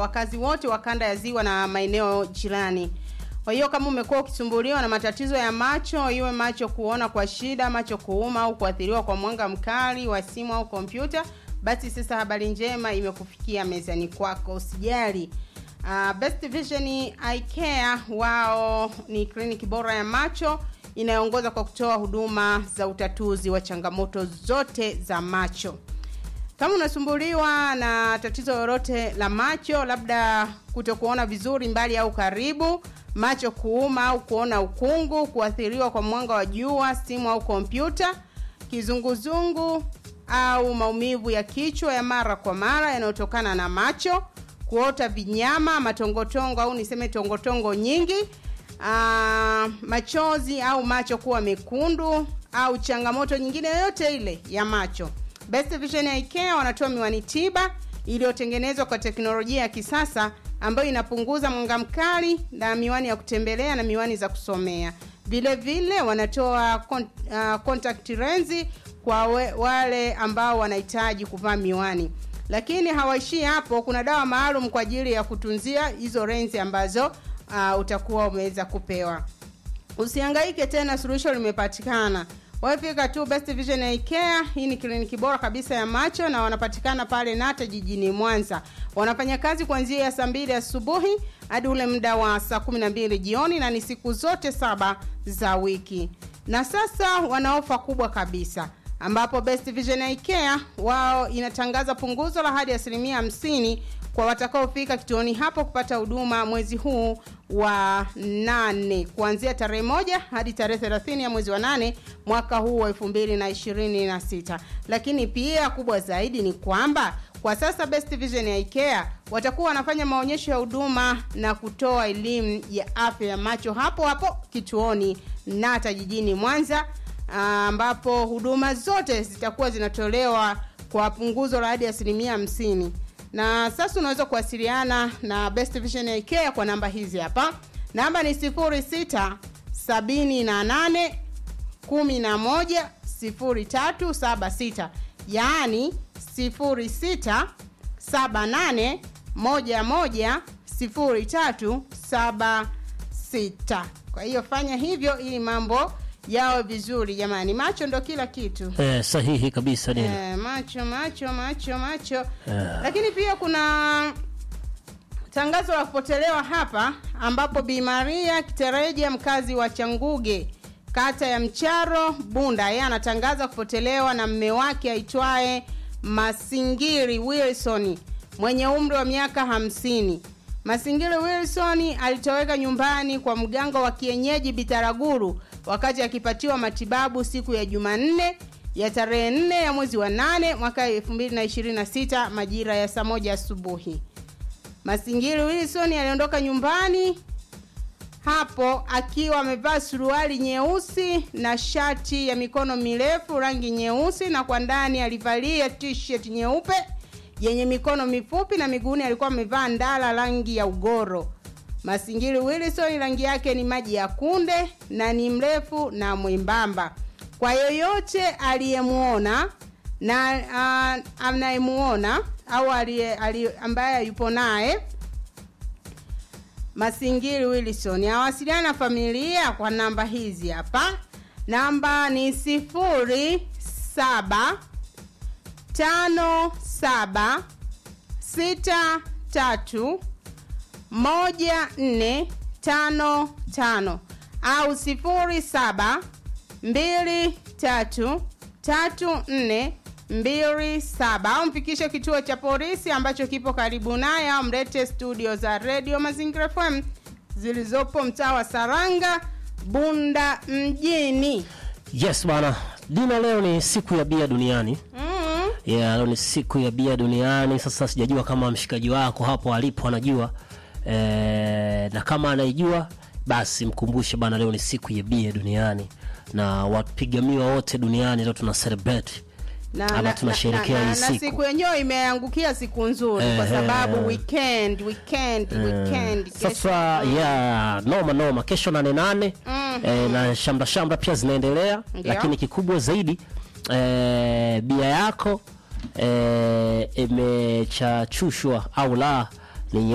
wakazi wote wa kanda ya ziwa na maeneo jirani. Kwa hiyo kama umekuwa ukisumbuliwa na matatizo ya macho, iwe macho kuona kwa shida, macho kuuma au kuathiriwa kwa mwanga mkali wa simu au kompyuta, basi sasa habari njema imekufikia mezani kwako, usijali. Uh, Best Vision Eye Care wao ni kliniki bora ya macho inayoongoza kwa kutoa huduma za utatuzi wa changamoto zote za macho. Kama unasumbuliwa na tatizo lolote la macho, labda kutokuona vizuri mbali au karibu, macho kuuma au kuona ukungu, kuathiriwa kwa mwanga wa jua, simu au kompyuta, kizunguzungu au maumivu ya kichwa ya mara kwa mara yanayotokana na macho, kuota vinyama, matongotongo au niseme tongotongo nyingi, aa, machozi au macho kuwa mekundu au changamoto nyingine yoyote ile ya macho. Best Vision Eye Care wanatoa miwani tiba iliyotengenezwa kwa teknolojia ya kisasa ambayo inapunguza mwanga mkali na miwani ya kutembelea na miwani za kusomea. Vile vile wanatoa con, uh, contact lens kwa we, wale ambao wanahitaji kuvaa miwani. Lakini hawaishii hapo, kuna dawa maalum kwa ajili ya kutunzia hizo lensi ambazo uh, utakuwa umeweza kupewa. Usihangaike tena, suluhisho limepatikana. Wafika tu Best Vision Eye Care. Hii ni kliniki bora kabisa ya macho na wanapatikana pale Nata jijini Mwanza. Wanafanya kazi kuanzia ya saa mbili asubuhi hadi ule muda wa saa kumi na mbili jioni na ni siku zote saba za wiki. Na sasa wana ofa kubwa kabisa ambapo Best Vision Eye Care wao inatangaza punguzo la hadi asilimia hamsini kwa watakaofika kituoni hapo kupata huduma mwezi huu wa nane kuanzia tarehe moja hadi tarehe thelathini ya mwezi wa nane mwaka huu wa elfu mbili na ishirini na sita lakini pia kubwa zaidi ni kwamba kwa sasa Best Vision Eye Care watakuwa wanafanya maonyesho ya huduma na kutoa elimu ya afya ya macho hapo hapo kituoni Nata jijini Mwanza ambapo huduma zote zitakuwa zinatolewa kwa punguzo la hadi asilimia hamsini na sasa unaweza kuwasiliana na Best Vision Eye Care kwa namba hizi hapa. Namba ni 06 78 11 0376, yaani 06 78 11 0376. Kwa hiyo fanya hivyo ili mambo yawe vizuri jamani. Macho ndo kila kitu. Eh, sahihi kabisa Dina. Eh, macho macho macho macho lakini pia kuna tangazo la kupotelewa hapa ambapo Bi Maria Kitereja mkazi wa Changuge kata ya Mcharo Bunda yeye anatangaza kupotelewa na mme wake aitwaye Masingiri Wilson mwenye umri wa miaka hamsini. Masingiri Wilson alitoweka nyumbani kwa mganga wa kienyeji Bitaraguru wakati akipatiwa matibabu siku ya Jumanne ya tarehe 4 ya mwezi wa 8 mwaka 2026 majira ya saa moja asubuhi. Masingiri Wilson aliondoka nyumbani hapo akiwa amevaa suruali nyeusi na shati ya mikono mirefu rangi nyeusi, na kwa ndani alivalia t-shirt nyeupe yenye mikono mifupi na miguuni alikuwa amevaa ndala rangi ya ugoro. Masingiri Wilson rangi yake ni maji ya kunde na ni mrefu na mwembamba. Kwa yoyote aliyemuona na uh, anayemuona au aliye, aliye, ambaye yupo naye Masingiri Wilson awasiliana na familia kwa namba hizi hapa. Namba ni sifuri saba tano saba sita tatu moja nne tano tano au sifuri saba mbili tatu tatu nne mbili saba au mfikishe kituo cha polisi ambacho kipo karibu naye au mlete studio za redio Mazingira FM zilizopo mtaa wa Saranga Bunda mjini. Yes bana, Dina, leo ni siku ya bia duniani. Mm. Yeah, leo ni siku ya bia duniani. Sasa sijajua kama mshikaji wako hapo alipo anajua e, na kama anaijua basi mkumbushe bana, leo ni siku ya bia duniani na wapiga miwa wote duniani leo tuna celebrate na, Ama na, tunasherehekea na, na, hii na siku. siku yenyewe imeangukia siku nzuri kwa Eh, sababu eh. weekend weekend weekend kesho. sasa ya noma noma kesho nane nane Mhm. eh, na shamra shamra pia zinaendelea Ndio. lakini kikubwa zaidi eh, bia yako eh, imechachushwa au la